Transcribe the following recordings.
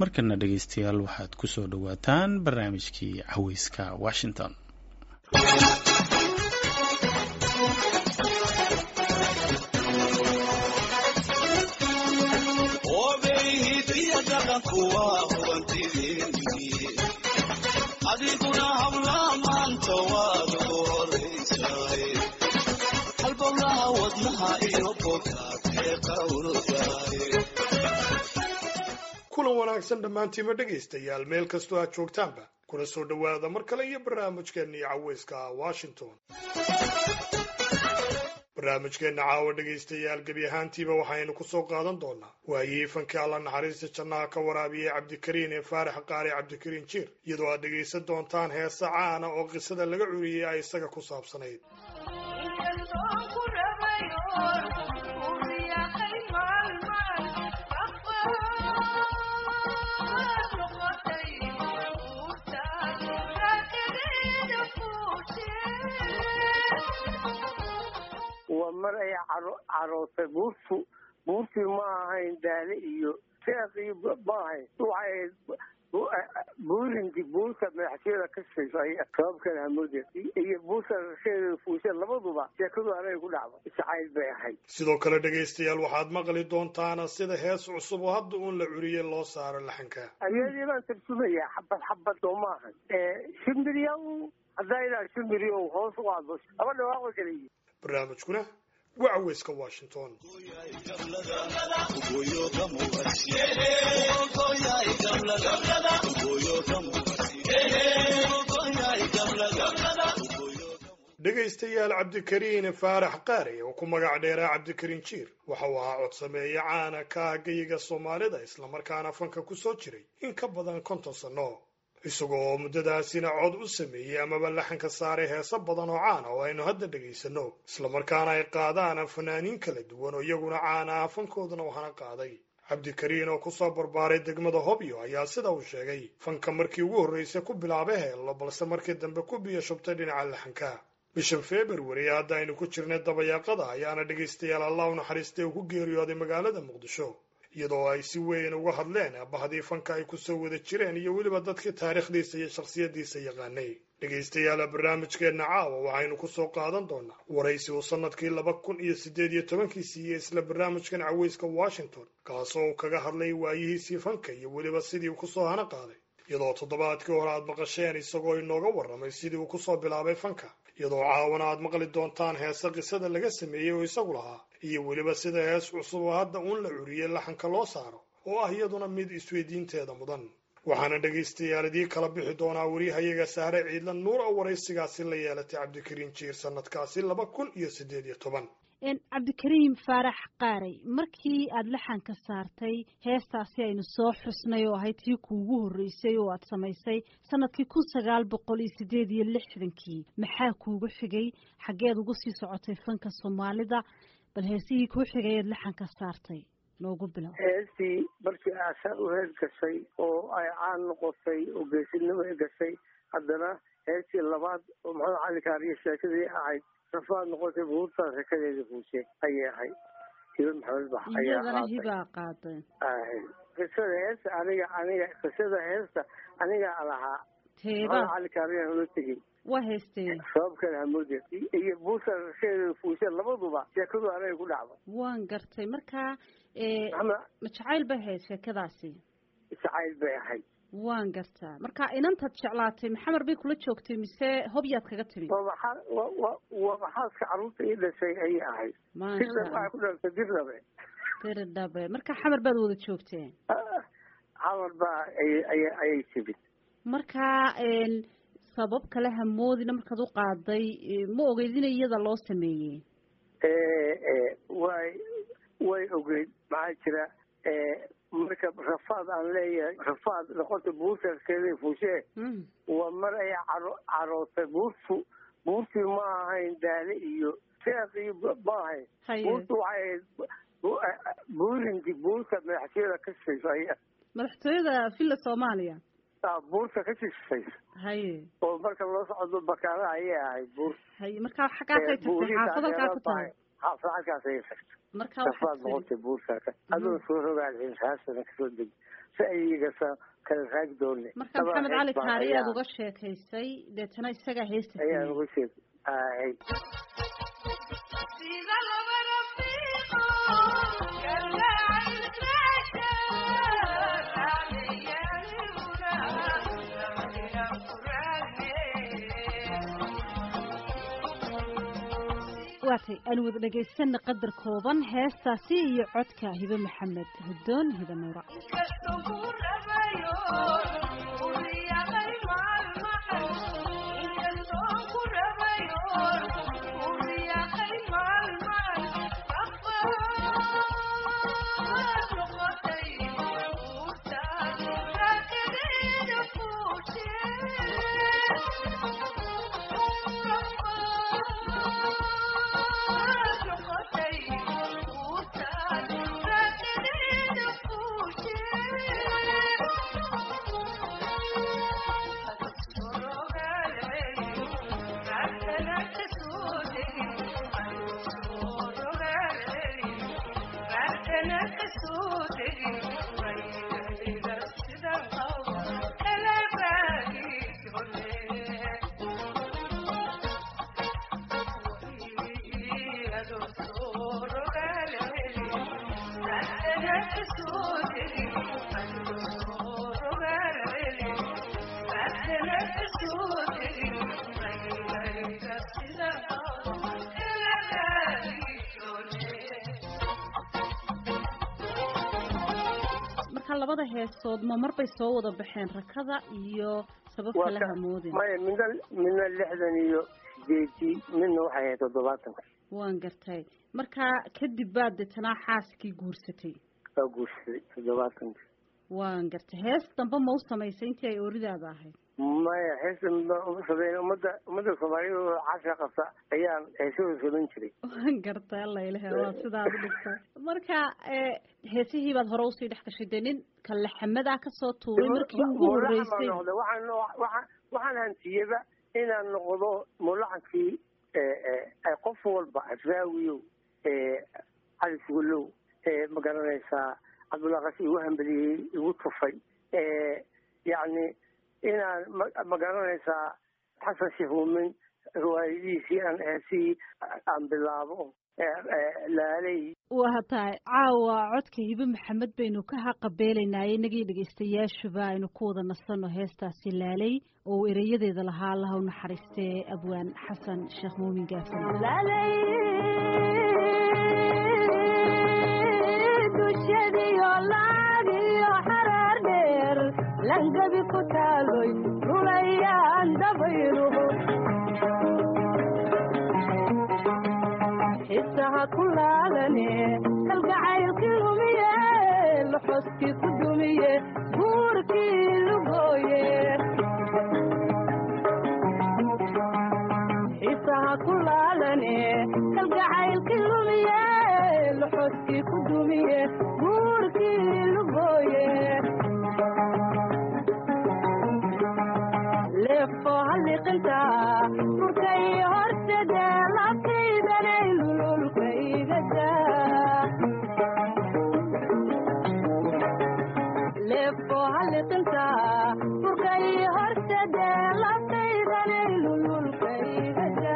markana dhegaystayaal waxaad ku soo dhowaataan barnaamijkii caweyska washington adiguna habla maanta waad ugu horaysaay halbowlaha wadnaha iyo bogaad ee qawrdaay kulan wanaagsan dhammaantiima dhegaystayaal meel kastoo aad joogtaanba kuna soo dhowaada mar kale iyo barnaamijkeennii caweyska washington barnaamijkeenna caawa dhegaystayaal gebi ahaantiiba waxaynu ku soo qaadan doonaa waayihii fankii alla naxariista jannaha ka waraabiyey cabdikariin ee faarax qaari cabdikariin jiir iyadoo aad dhegaysan doontaan heesa caana oo qisada laga curiyey ay isaga ku saabsanayd waa mar ay carootay buurtu buurtii ma ahayn daale iyo seeqii ma ahayn waxay ahayd buurinti buurta madaxteeda ka shaysa sababkan hamoode iyo buurta rasheeda fuusha labaduba sheekadu anay ku dhacdo jacayl bay ahayd sidoo kale dhegaystayaal waxaad maqli doontaana sida hees cusub oo hadda uun la curiyey loo saaro laxanka ayadii baan tarjumayaa xabad xabad oo ma ahan shimbiryaw haddaa ilaa shimbiryow hoos u aado laba dhawaaqo kala yihi barnaamijkuna waa caweyska washington dhegaystayaal cabdikariin faarax qaari oo ku magac dheeraa cabdikariin jiir waxa uu ahaa codsameeye caana ka ah geyiga soomaalida islamarkaana fanka ku soo jiray in ka badan konton sanno isagoo muddadaasina cod u sameeyey amaba laxanka saaray heeso badan oo caana oo aynu hadda dhegaysanno islamarkaana ay qaadaan fanaaniin kala duwan oo iyaguna caana ah fankoodana waxana qaaday cabdikariin oo kusoo barbaaray degmada hobyo ayaa sida uu sheegay fanka markii ugu horraysay ku bilaabay heello balse markii dambe ku biyo shubtay dhinaca laxanka bishan februari hadda aynu ku jirnay dabayaaqada ayaana dhegaystayaal allah u naxariistay uu ku geeriyooday magaalada muqdisho iyadoo ay si weyn uga hadleen abahdii fanka ay kusoo wada jireen iyo weliba dadkii taariikhdiisa iyo shakhsiyaddiisa yaqaanay dhegaystayaala barnaamijkeenna caawa waxaynu kusoo qaadan doonaa waraysi uu sannadkii laba kun iyo siddeed iyo tobankii siiyey isla barnaamijkan caweyska washington kaasoo uu kaga hadlay waayihiisii fanka iyo weliba sidii uu kusoo hana qaaday iyadoo toddobaadkii hore aad maqasheen isagoo inooga warramay sidii uu kusoo bilaabay fanka iyadoo caawana aad maqli doontaan heese qisada laga sameeyey oo isagu lahaa iyo weliba sida hees cusub oo hadda uun la curiyey laxanka loo saaro oo ah iyaduna mid isweydiinteeda mudan waxaana dhegaystayaal idii kala bixi doonaa werihayaga sahre ciidla nuur oo waraysigaasi la yeelatay cabdikariin jiir sanadkaasi laba kun iyo siddeed iyo toban cabdikariim faarax qaaray markii aada laxanka saartay heestaasi aynu soo xusnay oo ahayd tii kuugu horreysay oo aada samaysay sanadkii kun sagaal boqol iyo siddeed iyo lixdankii maxaa kuugu xigay xaggeed ugu sii socotay fanka soomaalida bal heesihii kuu xigay eed laxanka saartay noogu bilow heestii markii aasaan u hees gashay oo ay caan noqotay oo geesinimo ay gashay haddana heestii labaad oo maxamed cali kaariyo sheekadii ahayd rafaad noqotay buurtaa sheekadeeda fuushe ayay ahayd hiba maxamed bax iyadana hibaa qaaday qisada heesta aniga aniga qisada heesta anigaa lahaa teeba maxamed cali kaariyan ula tegey waa heestee sababkan hamoode iyo buurta rasheeda fuushe labaduba sheekadu anay ku dhacdo waan gartay markaa ama ma jacayl bay ahayd sheekadaasi jacayl bay ahayd waan gartaa marka inantaad jeclaatay maxamar bay kula joogtay mise hobyaad kaga timi waa maxaa wa wa waa maxaaska carruurta ii dhashay ayay ahayd dirna waxay ku dhalatay dirnabe diridhabe marka xamar baad wada joogteen xamar baa ayay ayay ayay timid marka sabab kale hamoodina markaad u qaaday ma ogeyd in iyada loo sameeyey way way ogeyd maxaa jira marka rafaad aan leeyahay rafaad noqota buurtaskeeda fuushee waa mar ay caro carootay buurtu buurtii ma ahayn daale iyo seeqii ma ahayn buurtu waxay ahayd buurinti buurta madaxteeda ka shaysa madaxtooyada villa soomaaliya buurta ka shishaysa haye oo marka loo socdo bakaalaha ayay ahayd buur haye marka xaggaasay tagtay xaafad halkaa ku tahay xaafad halkaas ayay tagtay marka rafaad noqotay buurtaaka adoo soo rogaal raasana kasoo deg si ayagasa kala raagi doone marka maxamed cali kaari aad uga sheekaysay deetana isagaa heesta ayaan sameeyey uga sheeg ay waatay aan wada dhagaysana qadar kooban heestaasi iyo codka hibe maxamed hudoon hibe nuura marka labada heesood ma marbay soo wada baxeen rakada iyo sabab waa kale ka hamoodin maya midna midna lixdan iyo sideedii midna waxay ahayd toddobaatanka waan gartay marka kadib baad deetanaa xaaskii guursatay waa guursaday toddobaatanka waan gartay hees dambe ma u samaysay intii ay ooridaada ahayd maya heesa midbaan uma sameyn ummadda ummadda soomaaliyada oo casha qabta ayaan heesahooda samayn jiray waan gartay alla ilahe waa sidaad u dhigtay marka eh, heesihii baad hore usii dhex gashay dee nin kalaxamadaa kasoo tuuray markii ugu mulaxan baan horreysay noqday waxaan waxaan waxaan hantiyaba inaan noqdo mulaxankii ay qof walba asraawiyow cali sugalow ma garanaysaa cabdullaqas igu hambeliyey igu tufay yacni inaan ma ma garanaysaa xasan sheekh muumin riwaayadiisii aan heesihii aan bilaabo laaley waa tahay caawa codka hibe maxamed baynu ka haqabeelaynaaye inagii dhegaystayaashuba aynu ku wada nasanno heestaasi laalay oo uu ereyadeeda lahaa allaha u naxariistee abwaan xasan sheekh muumin gaafan dushadiyo laagiyo xaraar dheer langabi ku taaloy rulayaan dabayluhu xisaha ku laalane kalgacaylkii lumiye loxoskii ku dumiye guurkii lugooye xisaha ku laalane kalgacaylkii lumiye loxoskii ku dumiye guurkii lugooye leefo halliqinta furkay hortede labkaydanay lululkaygada leefo halliqinta furkay hortede labkaydanay lululkaygada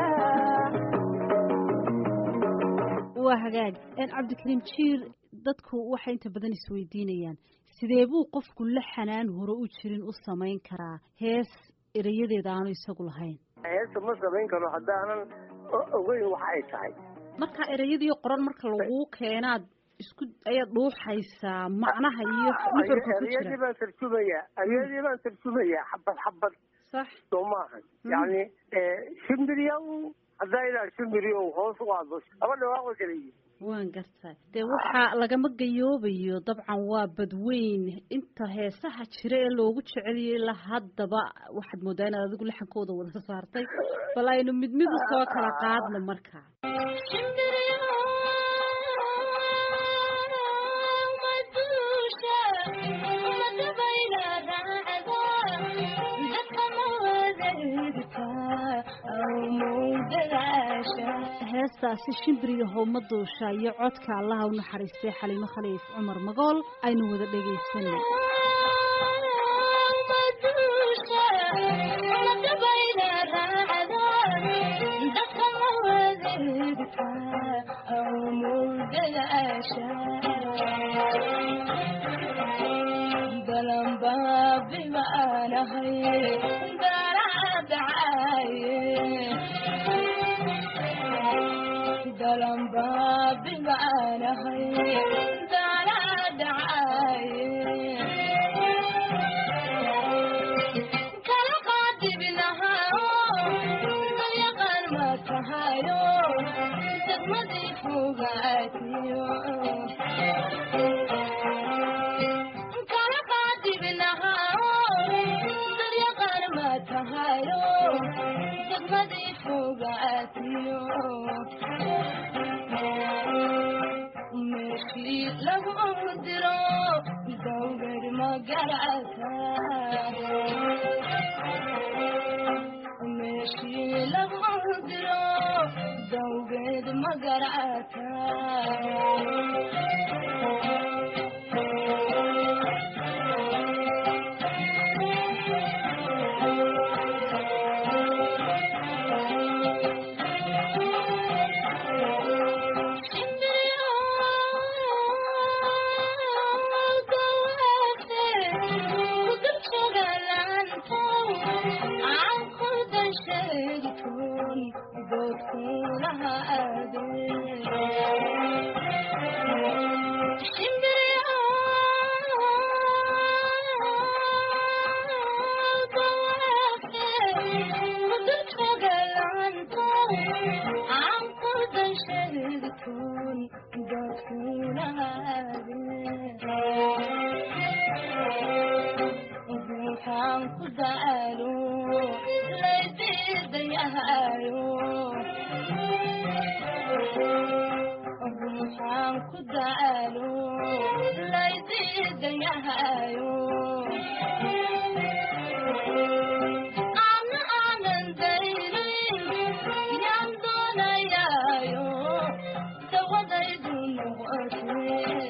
waa hagaag een cabdikariim jiir dadku waxay inta badan isweydiinayaan sidee buu qofku la xanaan hore u jirin u samayn karaa hees erayadeeda aanu isagu lahayn heesta ma samayn karo haddaanan o- ogeyn waxa ay tahay marka ereyadii qoran marka laguu keenaad isku ayaad dhuuxaysaa macnaha iyo nuxurka ku ereyadii jira baan tarjumayaa ereyadii baan tarjumayaa xabad xabad sax soo maahan yacni shimbiryaw haddaa ilaa shimbiryow hoos u aado laba dhawaaq way kala yihiin waan gartaa dee waxaa lagama gayoobayo dabcan waa badweyn inta heesaha jira ee loogu jeceliyay ilaa haddaba waxaad moodaa inaad adigu laxankooda wada saartay bal aynu mid mid u soo kala qaadno marka heestaasi shimbiriga howma duusha iyo codka allaha u naxariistay xaliimo khaliif cumar magool aynu wada dhegaysanay dalanbaabi maanahay daradhacaye dalanbaabi maanahay daradhacaye kala qaadibinahayo dalyaqaan ma tahayo degmadii fogaatiyo kala qaadibinahayo dalyaqaan ma tahayo degmadii fogaatiyo meeshii lagu diro dawgad magarata meeshii lagu diro dawgeed magarata waxaan ku daalo laydiidayahayo ruuxaan ku daalo laydiidayahayo ana aanan daynin yaan doonayaayo dawadaydu noqotee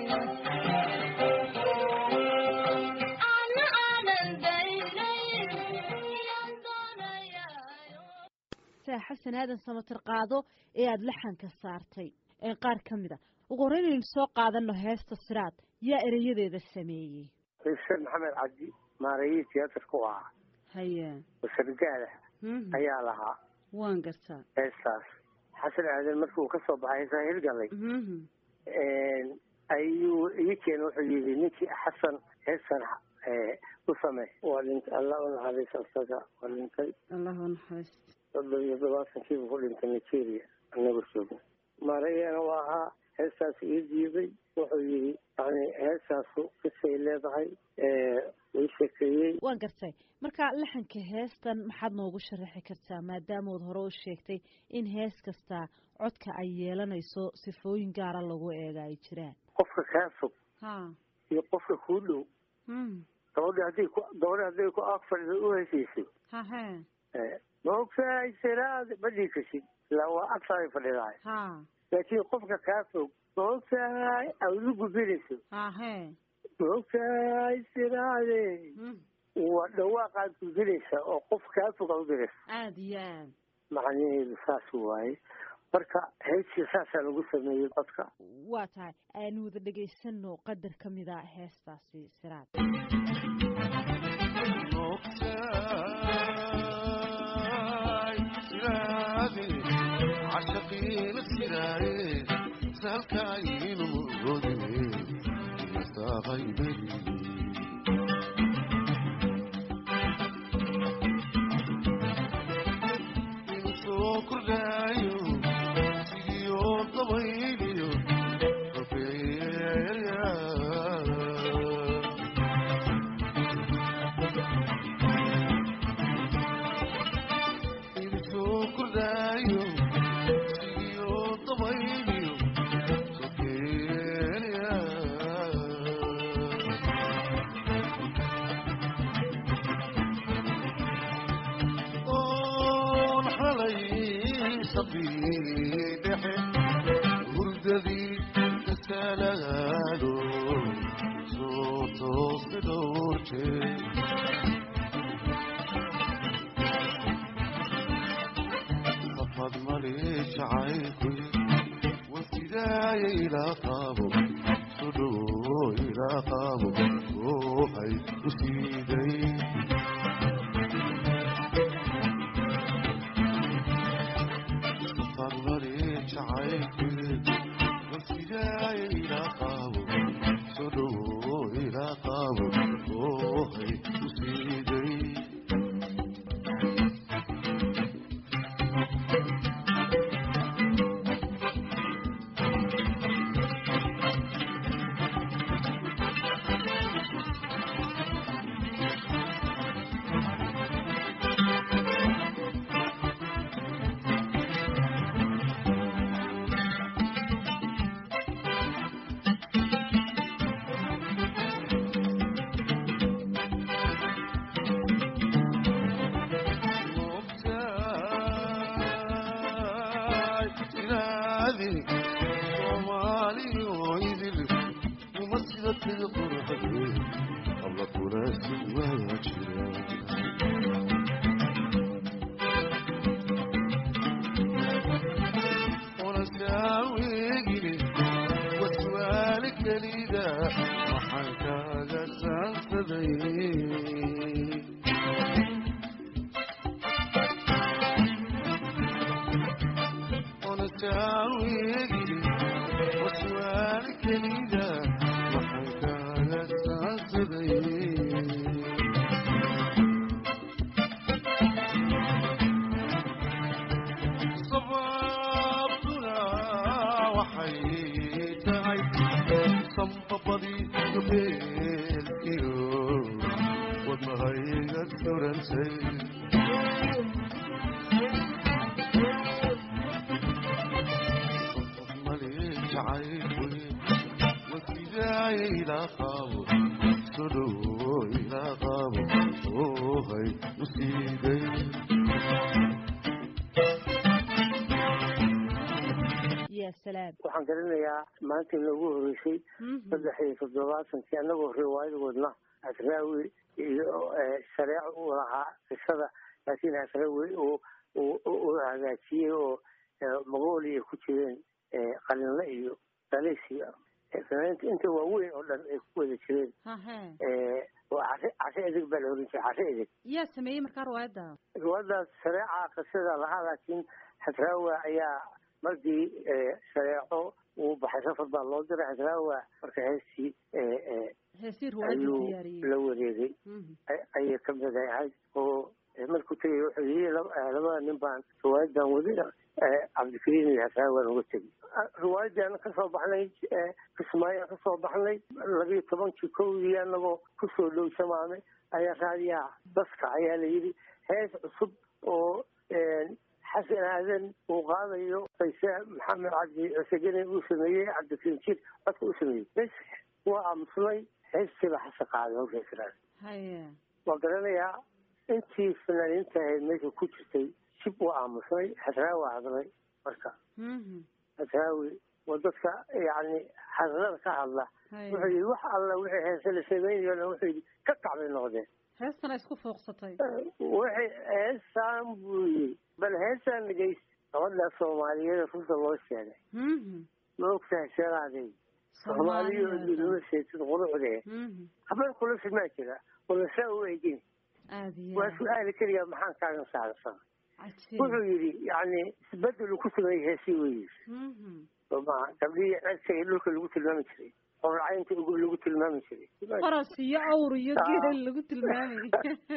ana aanan daynin yaan doonayaayo saa xasan aadan samatir qaado ee aada laxanka saartay ee qaar ka mid a ugu horreyn aynu soo qaadano heesta siraad yaa ereyadeeda sameeyey xuseen maxamed cabdi maarayii tiyaatarka u ahaa haye wasargaada Mhm. ayaa lahaa waan gartaa heestaas xasan aadan markii uu kasoo baxay heesaa hirgalay Mhm. ayuu ii keena wuxuu yidhi ninkii xasan heestan eh, u samey waa dhintay allah u naxariis asaga waa dhintay allahu naxariist soddon iyo todobaatankiibu ku dhintay nigeria anagu joogna maarayana waa ahaa heestaas ii diiday wuxuu yidhi yani heestaasu kisay leedahay ii sheekeeyey waan gartay marka laxanka heestan maxaad noogu sharaxi kartaa maadaamood hore u sheegtay in hees kasta codka ay yeelanayso sifooyin gaara lagu eega ay jiraan qofka kaa fog ha iyo qofka kuu dhow mm. gabadha hadday ku gabadha hadday ku ag fadhido u heshiiso ha he maogtahay siraad ma dhii kasid ilaa waa agtaay fadhidahay ha laakiin qofka kaa fog maogtahay aad u gudbinayso ha he maogtahay siraade Mm. waa dhawaaqaad gudbinaysa oo qof kaa fog aad u diraysa aada iyo aad macnaheedu saas waaye marka heestii saasaa lagu sameeyey codka waa tahay aanu wada dhegaysano qadar ka mid a heestaasi siraad mogtahay sidaade cashaqiina sidaaye salkaayinu murodine masaaqaybeli inu soo kordhaayo sigiyo dabayliyo rofeeya soo kordhaayo sigiyo dabayliyo sokeeya oon xalay sabii dhexe hurdadii kasalaado soo tooste dhowr jeer safad mali jacaylkuy wasidaaya ilaa qaabo sudhowo ilaa qaabo oohay u siiday farmari jacaylkii wasidaay ilaa qaabo soo dhowo ilaa qaabo oohay u siiday moogtahay inaadi soomaaliyo idil uma sida tida quruxde alla kulaasi waa jira unasaawegine waswaali kelida waxaan kaaga saansaday unasaawegine waswaali kelida waxaan kaaga saansaday sababtuna waxay tahay sambabadii gabeelkiyo wadnahayga surantay mali jacaylkuy wasidaay ilaa qaabo soo dhowo ilaa qaabo oohay u siiday ya salaam waxaan garanayaa maanta inoogu horeysay saddex iyo toddobaatankii annagoo riwaayadoodna asraawi iyo shareeco u lahaa qisada laakiin asraawi uu uu hagaajiyey oo mongolia ku jireen qalinle iyo malaysia fanaaniinta inta waaweyn oo dhan ay ku wada jireen hahe oo cashe cashe edeg baa la oran jiray cashe edeg yaa sameeyey markaa riwaayadda riwaayadaas shareeca qisada lahaa laakiin xasraawa ayaa markii shareeco uu baxay safar baa loo diray xasraawa marka heestii heesii riwaayadda ayuu diyaariyey la wareegay ay- ayay ka mid ahayd oo markuu tegay wuxuu yii labada nin baan riwaayadan wadi cabdikariim iyo xasraawaan uga tegay riwaayadan kasoo baxnay kismaayaan kasoo baxnay labiyo tobankii kowdii anagoo kusoo dhow samaame ayaa raadiyaha baska ayaa la yidhi hees cusub oo xasan aadan uu qaadayo qayse maxamed cabdi cusegene uu sameeyey cabdikariim jir codka uu sameeyey bes waa aamusnay heestiiba xasan qaaday hawshaas haye waa garanayaa intii fanaaniinta ahayd meesha ku jirtay jib waa aamusnay xasraawi hadlay marka Mhm. xasraawi waa dadka yacni hadlada ka hadla haye wuxuu yidhi wax alla wixii heese la samaynayo dhan wuxuu yidhi ka kacbay noqdeen heestana isku fooqsatay waxay heesaan buu yidhi bal heesaan dhegeyst gabadha soomaaliyeed runta loo sheegay Mhm. ma ogtahay sheegaadey soomaaliyo idinuma sheegtid quruxdee Mhm. habeen kula simaa jira wala saa u eegin aad iyo waa aad. su-aali keliya maxaan kaaga saarsan cajiib wuxuu yidhi yacni isbedel uu ku sameeyey heesii wey yidhi Mhm. sooma gabdhihii cerka iyo dhulka lagu tilmaami jiray qorracaynta ugu lagu tilmaami jiray faras iyo awr iyo geel lagu tilmaamay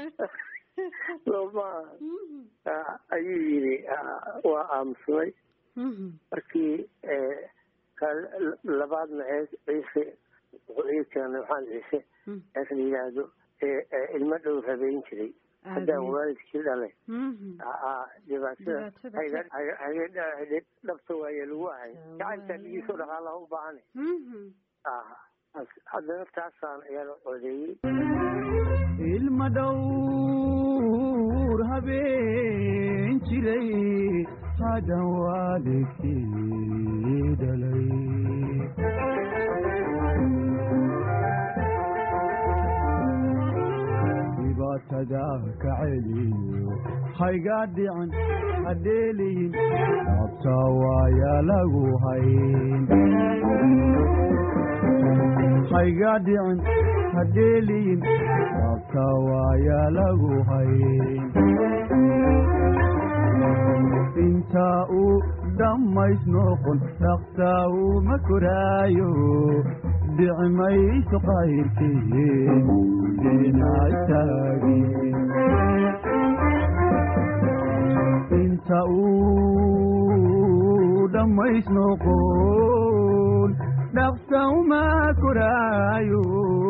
sooma Mhm. ayuu yidhi ah, waa aamusnay Mhm. markii eh, ka labaadna hees ciise wuxuu ii keenay waxaan ciise Mhm. hees la yidhaahdo ee ee ilmo dhow rabeyn jiray haddaan Aad iyo- waalidkii dhalay Mhm. aa dhibaatada Dhibaatada hayga ka- hayga- hayga hayga dhabta waaye lagu ahay gacantaa dhigiisoo dhaqaalaha u baahanay Mhm. ah haddana taasaan ayaa codeeyey ilma dhowr habeen jiray hadan waalidkii dhalay dhibaatada ka celiyo hayga dhican hadheeliyin dhabta waaya lagu hayn hayga dhicin hadheeliyin abka waaya lagu hayn inta uu dhammays noqon dhaqsaa uma koraayo dhici mayso qayrkeen dhinactaagin inta uu dhammays noqon dhaqsa uma koraayo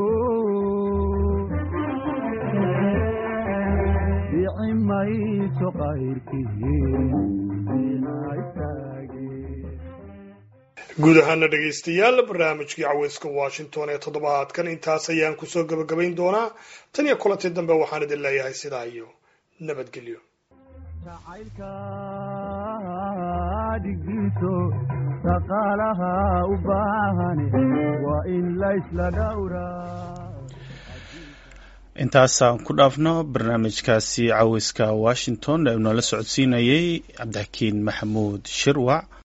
dhici mayso qayrkeen dhinactaagin guud ahaana dhegaystayaal barnaamijkii caweyska washington ee toddobaadkan intaas ayaan kusoo gebagabayn doonaa tan iyo kulantii dambe waxaan idin leeyahay sidaa iyo nabadgelyo jacaylka dhigiiso dhaqaalaha u baahan waa in laysla dhowraa intaasaan ku dhaafno barnaamijkaasi caweyska washington ee uu noola socodsiinayey cabdixakiin maxamuud shirwac